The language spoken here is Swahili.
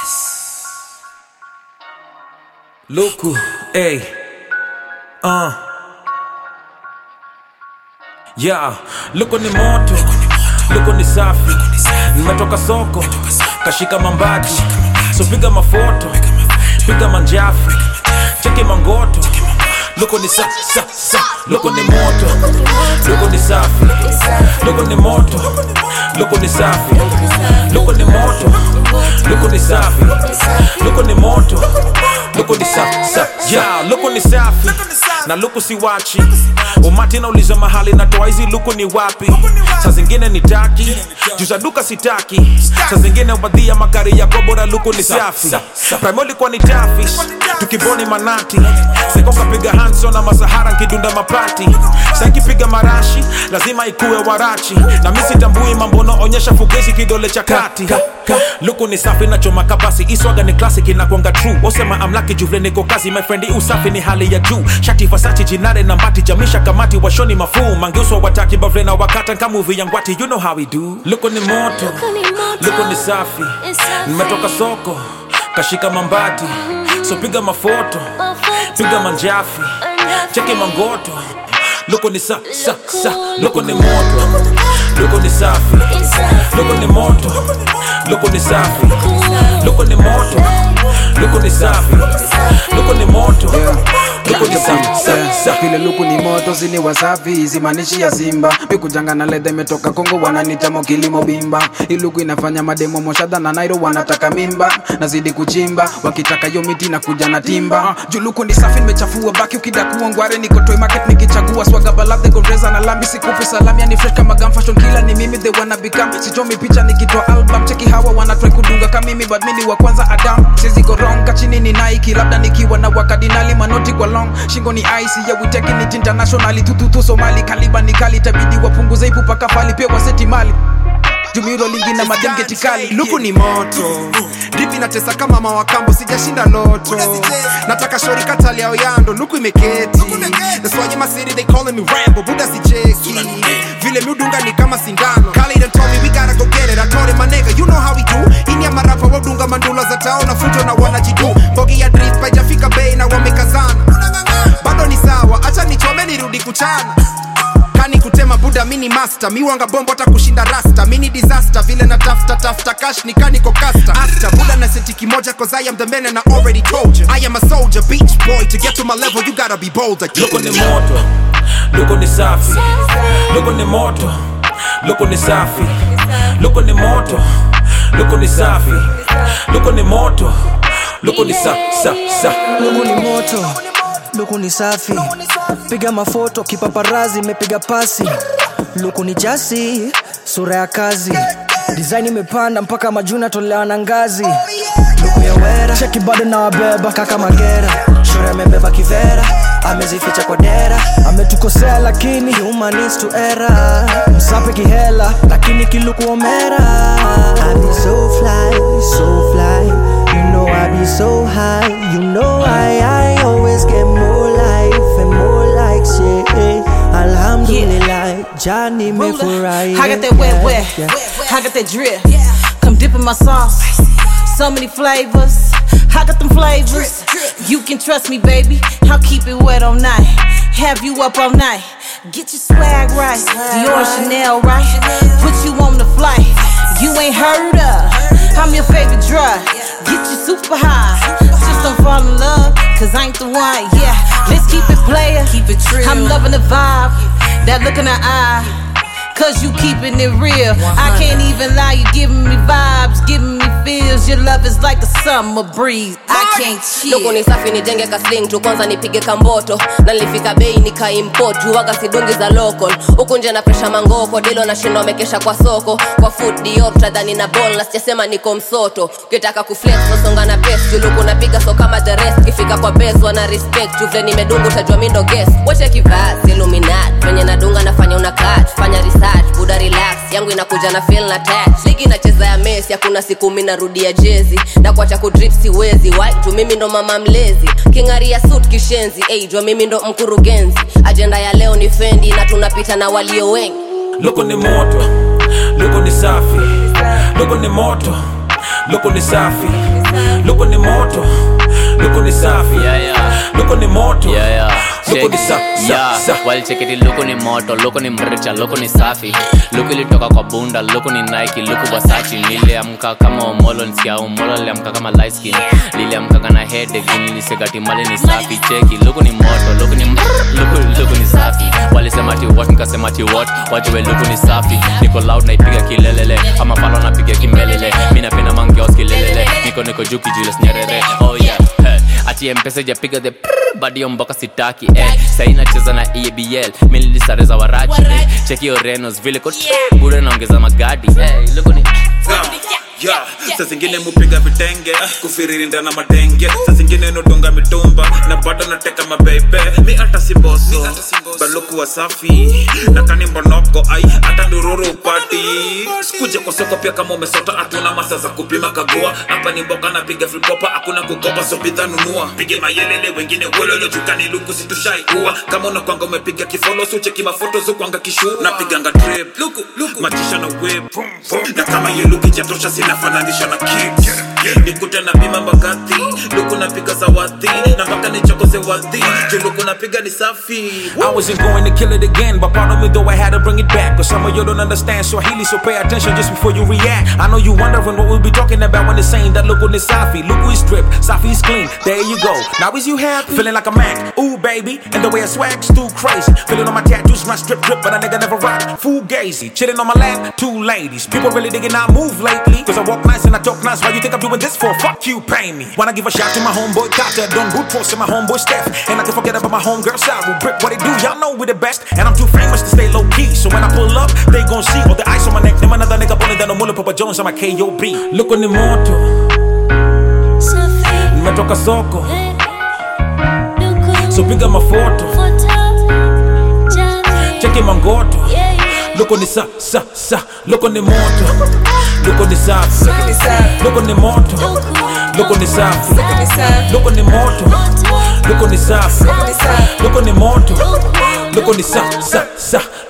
Luku, ey. Uh. Yeah, luku ni moto, luku ni safi. Nimetoka soko, kashika mambati. So piga mafoto, piga manjafi. Cheki mangoto. Luku ni sa, sa, sa. Luku ni moto, luku ni safi. Luku ni moto, luku ni safi. Luku ni moto, luku ni safi. Luku ni moto, luku ni sa, sa. Yeah, luku ni safi. Na luku si wachi. Umati nauliza mahali natoa hizi luku ni wapi? Saa zingine ni taki, juu za duka sitaki. Saa zingine ubadhia makari yako bora luku ni safi. Primo ilikuwa ni tafish, tukiboni manati. Seko kapiga Hanson na Masahara nkidunda mapati. Sasa kipiga marashi, lazima ikuwe warachi. Na mimi sitambui mambo naonyesha fugezi kidole cha kati. Luku ni safi na choma kabasi, iswaga ni classic inakwanga true. Osema amlaki juvle niko kazi, my friend, usafi ni hali ya juu. Shati Versace jinare na mbati jamisha kamati washoni mafuu mangeuswa wataki bavle na wakata nka movie ya ngwati you know how we do luko ni moto luko ni safi nimetoka soko kashika mambati so piga mafoto piga manjafi cheki mangoto luko ni sa, sa, sa. luko ni moto luko ni safi luko ni moto luko ni safi luko ni moto luko ni safi luko ni moto luko ni sa, sa, sa. vile luku ni moto zini wasafi zimanishi ya simba mikujanga na ledha imetoka kongo wananita kilimo bimba iluku inafanya mademo moshadha na nairo wanataka mimba nazidi kuchimba wakitaka yo miti na kuja na timba juluku ni safi nimechafua baki ukidakua ngware niko toy market nikichagua swaga baladhe goreza na lambi sikupi salami yani fresh kama gam fashion kila ni mimi they wanna become sitomi picha nikitoa album cheki hawa wana try kudunga kama mimi but mimi wa kwanza adam sizi go wrong kachini ni Nike labda nikiwa na wakadinali manoti kwa long shingo ni ice yeah we taking it internationally tututu Somali kaliba ni kali tabidi wapunguze ipu paka fali pia waseti mali jumiro lingi na madengeti kali luku ni moto dipi natesa kama mawakambo sijashinda loto nataka shori katali yao yando luku imeketi That's why in my city they calling me Rambo buda sicheki vile miudunga ni kama sindano Kali done told me we gotta go get it I told him my nigga you know how we do ini ya marapa wadunga mandula za tao na futo na wanajidu mbogi ya drip haijafika bei na wamekazana bado ni sawa acha nichome nirudi kuchana kani kutema buda mini master miwanga bombo hata kushinda rasta mini disaster vile na tafta tafta cash ni kaniko kasta after buda na senti kimoja cause I am the man and I already told you I am a soldier beach boy to get to my level you gotta be bolder luko ni moto luko ni safi luko ni moto luko ni safi luko ni moto luko ni safi luko ni moto luko ni sa, sa, sa. luku ni moto luku ni safi piga mafoto kipaparazi imepiga pasi luku ni jasi sura ya kazi design imepanda mpaka majuna tolewa na ngazi luku ya wera cheki bado na wabeba kaka magera shore amebeba kivera amezificha kwa dera ametukosea lakini human is to error msape kihela lakini kiluku omera I be so fly, so fly. You know I be so high. You know I, I always get more life and more likes. Yeah, Alhamdulillah, Johnny me for right. I got that wet, wet. I got that drip. Come dip in my sauce. So many flavors. I got them flavors. You can trust me, baby. I'll keep it wet all night. Have you up all night. Get your swag right. Dior Chanel right. Put you on the flight. You ain't heard of. I'm your favorite drug. Get you super high. Just don't fall in love. Cause I ain't the one. Yeah. Let's keep it player. Keep it true. I'm loving the vibe. That look in the eye. Cause you keeping it real. I can't even lie, you giving me vibes, giving me feels. Your love is like a summer breeze. I can't luku chill. ni safi nijenge kasling tu kwanza nipige kamboto na nilifika bei nikaimport juwaga sidungi za local huku nje na presha mangoko dilo nashindwa mekesha kwa soko kwa food diopta dhani na ball na sijasema niko msoto ukitaka kuflex nasonga na pes juluku napiga so kama the rest kifika kwa bes wana respect juvle nimedungu utajua mindo guess wache kivasi illuminat venye nadunga nafanya una catch fanya research buda relax yangu inakuja na feel na touch ligi nacheza ya mesi hakuna siku mi narudia jezi na kuacha kudrip siwezi waitu mimi ndo mama mlezi kingaria suit kishenzi hey, jua mimi ndo mkurugenzi ajenda ya leo ni fendi na tunapita na walio wengi luko ni moto luko ni safi luko ni moto luko ni safi luko ni moto luko ni safi Yeah, yeah. luko ni moto Yeah, yeah. luko ni Check. sa, sa, Yeah. sa. walicheketi luku ni moto luku ni mricha luku ni safi luku ilitoka kwa bunda luku ni nike luku wasachi niliamka kama omolo nsikia omolo liamka kama light skin liliamkaga na headache nilisegati mali ni safi cheki luku ni moto luku ni mr- luku, luku ni safi walisema ti what nikasema ti what wajue luku ni safi niko loud naipiga kilelele ama palo napiga kimelele mi napenda mangeos kilelele niko niko juu kijules nyerere oh yeah hey. ati mpesa ijapiga the prrr, badio mboka sitaki eh. sai nacheza na ebl mililisareza warachi eh. cheki orenos vile ko bure naongeza magadi eh. luku ni Yeah, saa zingine mupiga vitenge kufiririnda na matenge saa zingine nudunga mitumba na bado nateka mabebe mi hata si boso baluku wasafi na kani mbonoko ai hata ndururu upati sikuje kwa soko pia kama umesota hatuna masa za kupima kagua hapa ni mboka napiga fripopa hakuna kukopa so bidhaa nunua pige mayelele wengine wololo jukani luku situshai uwa kama unakwanga umepiga kifolo sucheki mafoto zukwanga kishu napiganga trip luku luku machisha na whip na kama hiyo luku ijatosha sinafananisha na kicks nikute na bima mbagathi luku napiga zawadhi na mpaka nichokose wadhi juu luku napiga ni safi I wasn't going to kill it again but pardon me though I had to bring it back cause some of you don't understand Swahili so pay attention just before you react I know you wondering what we'll be talking about when it's saying that luku ni safi luku is strip safi is clean there you go now is you happy feeling like a Mac ooh baby and the way I swag's too crazy feeling on my tattoos my strip drip but a nigga never rock full gazy chilling on my lap two ladies people really digging I move lately cause I walk nice and I talk nice why you think I'm doing this for fuck you pay me wanna give a shout to my homeboy Kata done good force to my homeboy Steph and I can forget about my homegirl Sarah brick what they do y'all know we the best and I'm too famous to stay low key so when I pull up they gon' see all the ice on my neck them another nigga pulling down the mullet Papa Jones on my KOB look on the moto nimetoka soko so piga mafoto cheki mangoto loko ni sa sa sa loko ni moto loko ni safi loko ni moto loko ni safi loko ni moto loko ni safi loko ni moto loko ni sa sa sa